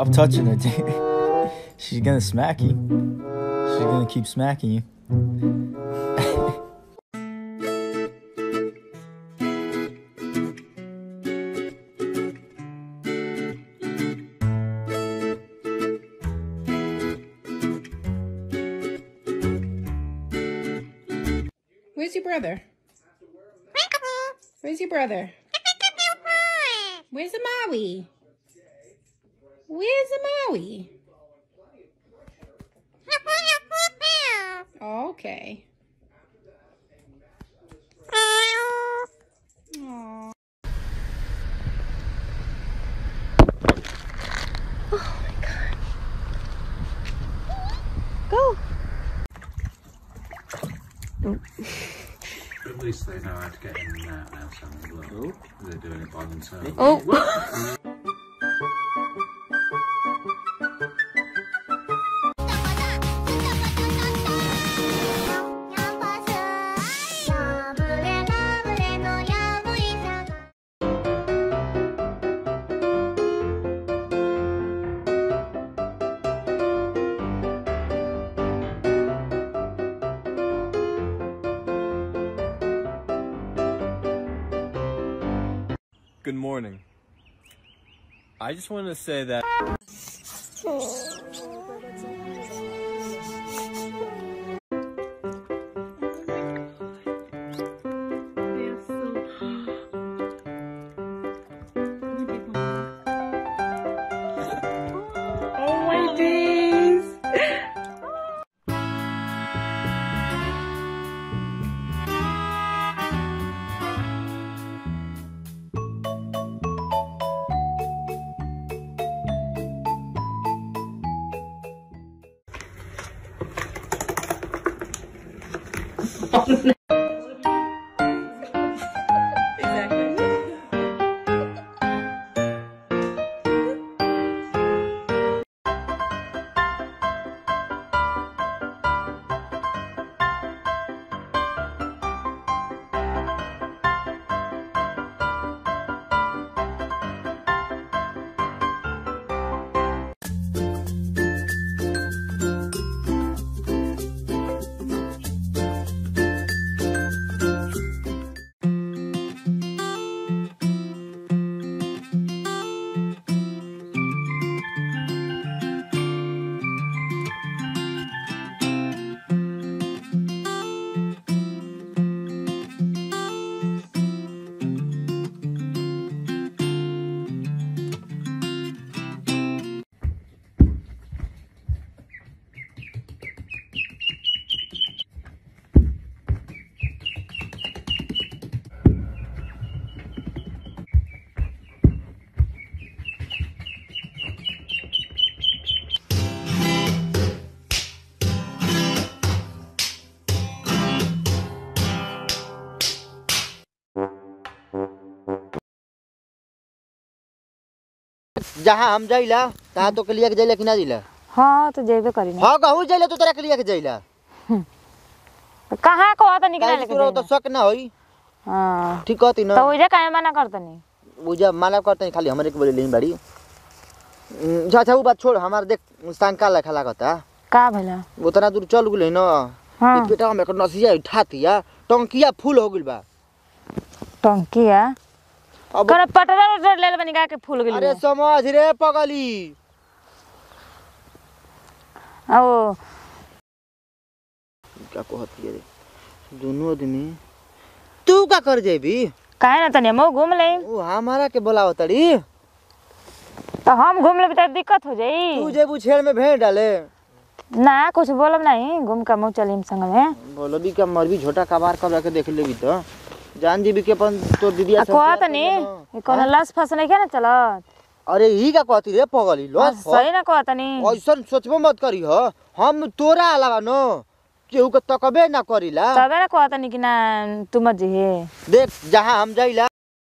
Stop touching her, dude. She's gonna smack you. She's gonna keep smacking you. Where's your brother? Where's your brother? Where's the Maui? Where's the Maui? Okay. Aw. Go. At least they know how to get in and out now, Sam, as well. They're doing it by themselves. Oh. Good morning. I just wanted to say that Oh my days. जहाँ हम जाइला तहाँ तो के लिए के जाइला कि ना जाइला हाँ तो जेबे करी ना हाँ कहूँ जाइला तो तोरा के लिए के जाइला कहाँ को आता निकले काहे लेके तोरा तो जाइला? शक ना होई हाँ ठीक कहती ना तो उजे काहे मना करतनी बुझा माला करते खाली हमरे के बोले लेनी बाड़ी हम्म, अच्छा अच्छा वो बात छोड़ हमार देख शंका लखा लागता का भला उतना दूर चल गेल न हाँ इ पेटा में नसिया उठातिया टंकिया फुल हो गेल बा टंकिया अब करे पटरा उटर ले बनी का के फूल गेल अरे समझ रे पगली ओ क्या कहती रे दोनों आदमी तू का कर जेबी काहे ना तनी हम घूम ले वो हमारा के बोलावत तड़ी तो हम घूम लेबे तो दिक्कत हो तू जाई जेबू छेड़ में भेड़ डाले ना कुछ बोलब नहीं घूम के मुँह चली संग में बोलो भी का मर भी झोटा कबार कर के देख लेबी तो जान जीबी के अपन तो दीदी आ कहा तनी ई कोनो लस फस नहीं के ना चलत अरे ही का कहती रे पगली हाँ, लस सही ना कहा तनी ऐसन सोचबो मत करी हो हम तोरा अलावा नो केहू के तकबे ना करीला तबे ना कहा तनी कि ना तू मत जी देख जहाँ हम जाइला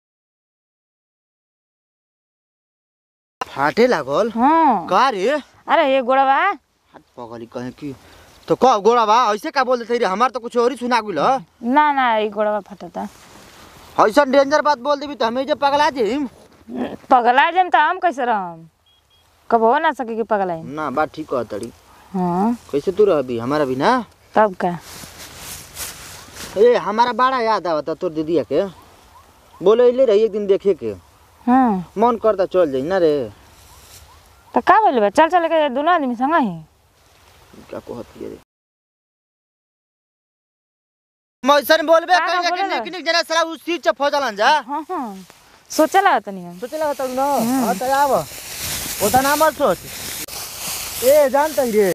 फाटे लागल हाँ का रे अरे ये गोड़वा हाथ पगली कहे कि तो कह गोड़ा बा ऐसे का बोल देते रे हमार तो कुछ और ही सुना गुल ना ना ये गोड़वा फटता ऐसा डेंजर बात बोल देबी तो हमें जे पगला जेम पगला जम तो हम कैसे रहम कब हो ना सके कि पगलाई ना बात ठीक कह तड़ी हाँ कैसे तू रहबी हमारा भी ना तब का ए हमारा बड़ा याद आवता तोर दीदिया के बोले अइले रही एक दिन देखे के हाँ मन करता चल जाई ना रे तो का बोले बा चल चल के दोनों आदमी संग ही क्या कहती रे मौसन बोलबे का कहीं कि बोलेला? निक निक जना साला उस चीज च फौजलन जा हाँ हाँ सोचला तनी हम सोचे लगा तू ना हां त आव ओदा ना मत सोच ए जानत रे